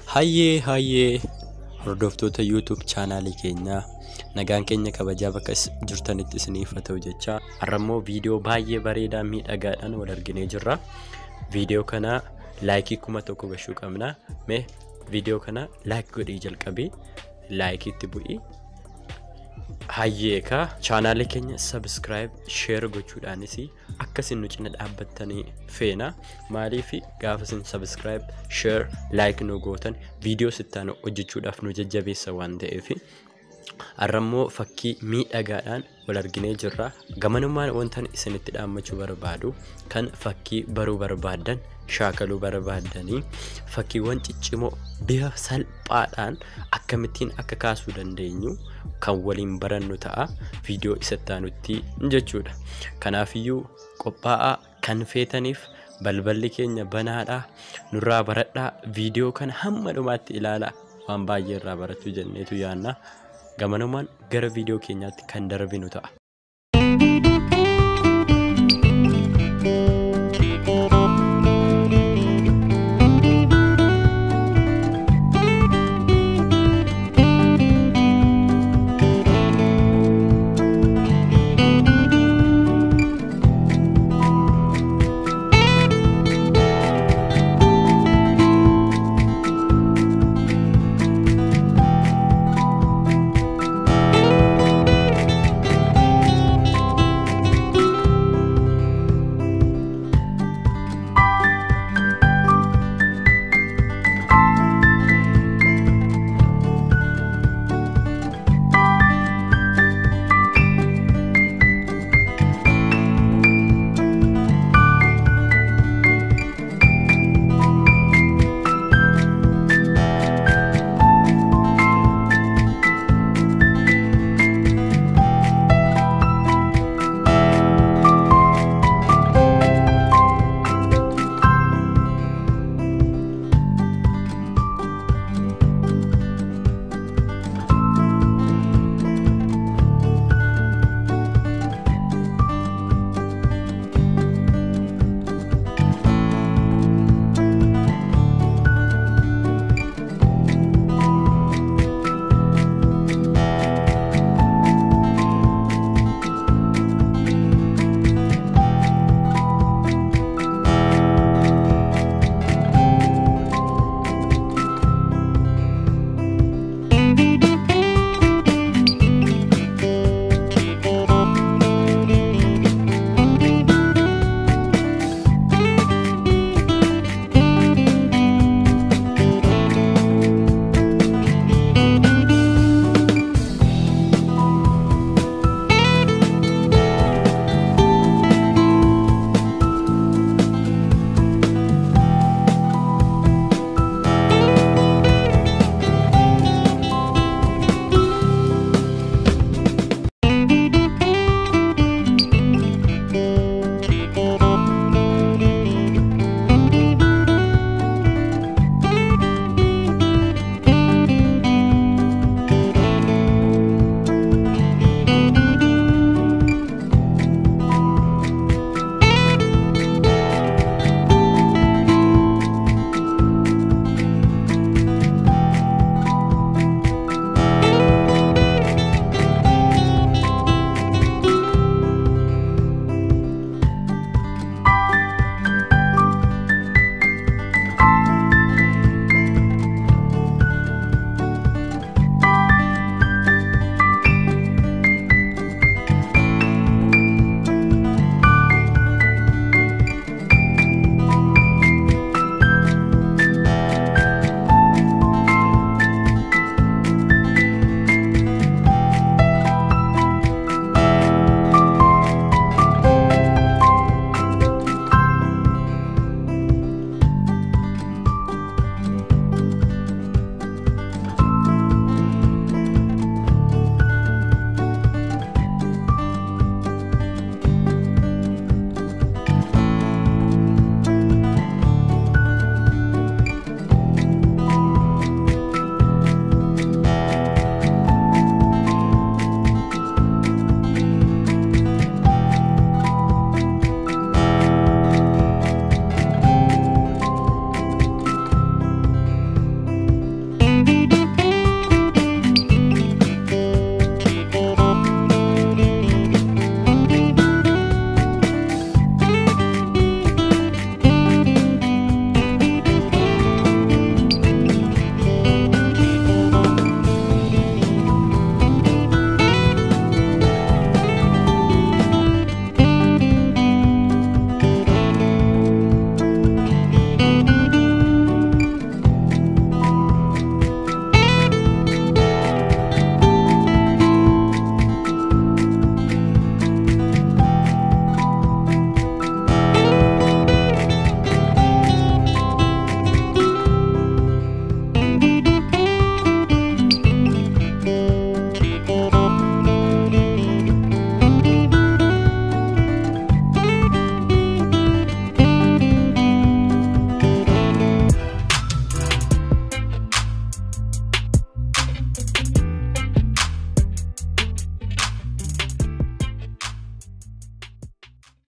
Hayyee hayyee hordoftoota YouTube chaanaalii keenyaa nagaan keenya kabajaa bakka is- jirtanitti isiniif haa ta'u jechaa har'ammoo viidiyoo baay'ee bareedaa miidhagaadhaan wal arginee jirra. Viidiyoo kana laayikii kuma tokko gahuu qabna. Mee viidiyoo kana laayik godhii jalqabii laayikiitti bu'ii. Hayyeekaa chaanaalii keenya sabiskiraayib sheer gochuudhaanis akkasin nu cina dhaabbattanii feena maaliif gaafa isin sabiskiraayib sheer laayik nu gootan viidiyoo sittaan hojjechuudhaaf nu jajjabeessa waan ta'eef har'ammoo fakkii miidhagaadhaan wal arginee jirra gamanummaan wantan isinitti dhaammachuu barbaadu kan fakkii baruu barbaadan shaakaluu barbaadanii fakkiiwwan ciccimoo bifa salphaadhaan akkamittiin akka kaasuu dandeenyu kan waliin barannu ta'a viidiyoo isattaanutti jechuudha kanaafiyyuu qophaa'aa kan feetaniif balballi keenya banaadhaa nurraa baradhaa viidiyoo kana hamma dhumaatti ilaalaa waan baay'ee irraa barachuu jenneetu yaanna gamanumaan gara viidiyoo keenyaatti kan darbinu ta'a.